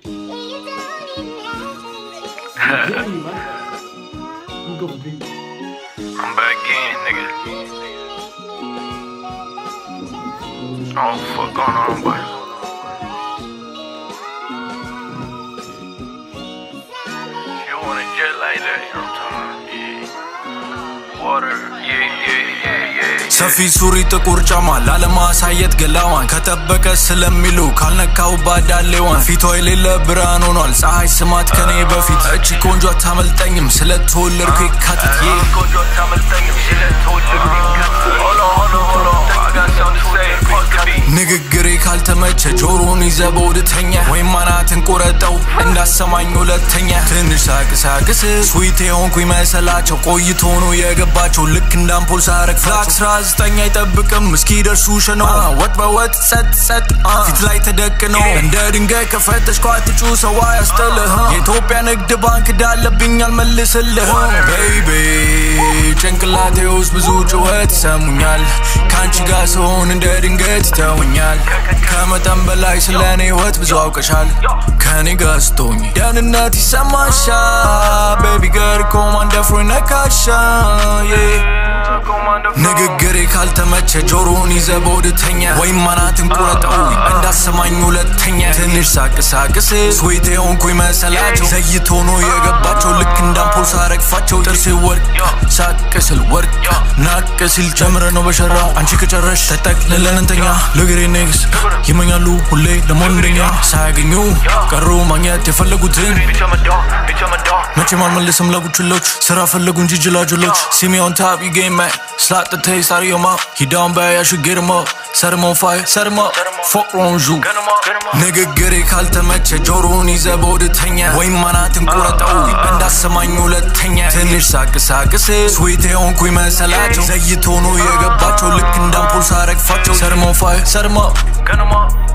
I'm back in, nigga. I don't fuck going on, but. You want it just like that, you know what I'm talking about? Yeah. Water, yeah, yeah, yeah, yeah. yeah. ሰፊ ሱሪ ጥቁር ጫማ ላለማሳየት ገላዋን ከጠበቀ ስለሚሉ ካልነካው ባዳሌዋን ፊቷ የሌለ ብርሃን ሆኗል ፀሐይ ስማት ከኔ በፊት እቺ ቆንጆ አታመልጠኝም ስለተወለድኩ የካቲት ዬ ቆንጆ አታመልጠኝም ስለተወለድኩ የካቲት። Hold on, hold on, hold on. I got something to say. Supposed to be. ንግግሬ ካልተመቸ ጆሮን ይዘ በውድተኛ ወይም አናትን ቆረጠው እንዳሰማኝ ሁለተኛ ትንሽ ሳቅሳቅስ ስዊት የሆንኩኝ መሰላቸው ቆይቶ ነው የገባቸው ልክ እንደ አምፖል ሳረግ ፍላክ አስራ ዘጠኝ አይጠብቅም እስኪደርሱ ሸነው ወጥ በወጥ ጸጥ ጸጥ ፊት ላይ ተደቅነው እንደ ድንጋይ ከፈተሽኳ ትጩ ሰው አያስጥልህ የኢትዮጵያ ንግድ ባንክ ዳለብኝ አልመልስልህ ቤይቤ ጭንቅላቴ ውስጥ ብዙ ጩኸት ይሰሙኛል ከአንቺ ጋር ስሆን እንደ ድንገት ይተውኛል ከመጠን በላይ ስለ እኔ ህይወት ብዙ አውቀሻል ከኔ ጋር ስትሆኝ ደህንነት ይሰማሻል ቤቢ ገር ኮማንደፍሮ ነካሻ ንግግሬ ካልተመቸ ጆሮን ይዘ በወድተኛ ወይም አናትን ቁረጠው እንዳሰማኝ ሁለተኛ ትንሽ ሳቅሳቅስ ስዊት የሆንኩኝ መሰላቸው ዘይቶ ነው የገባቸው ልክ እንዳምፖል ሳረግፋቸው ጥርሴ ወርቅ ሳቅ ስል ወርቅ ናቅ ሲል ጨምረ ነው በሸራ አንቺ ከጨረሽ ተጠቅልለን እንተኛ ለግሬ ኔክስ ይመኛሉ ሁሌ ለመሆን እንደኛ ሳያገኙ ቀሩ ማግኘት የፈለጉትን Bitch, I'm a dog. Bitch, I'm a dog. መቼም አልመልስም ለቡችሎች ስራ ፈለጉ እንጂ ጅላጅሎች ሲሚዮን ታፕ you game man slap the taste out of your mouth he down bad I should get him up set him on fire set him up fuck wrong you Gun 'em up, gun 'em up. ንግግሬ ካልተመቸ ጆሮን ይዘ በወድተኛ ወይም አናትን ቁረጠው እንዳሰማኝ ሁለተኛ ትንሽ ሳቅሳቅስ ስዊት የሆንኩኝ መሰላቸው ዘይቶ ነው የገባቸው ልክ እንዳምፖል ሳረግፋቸው set him on fire set him up Gun 'em up.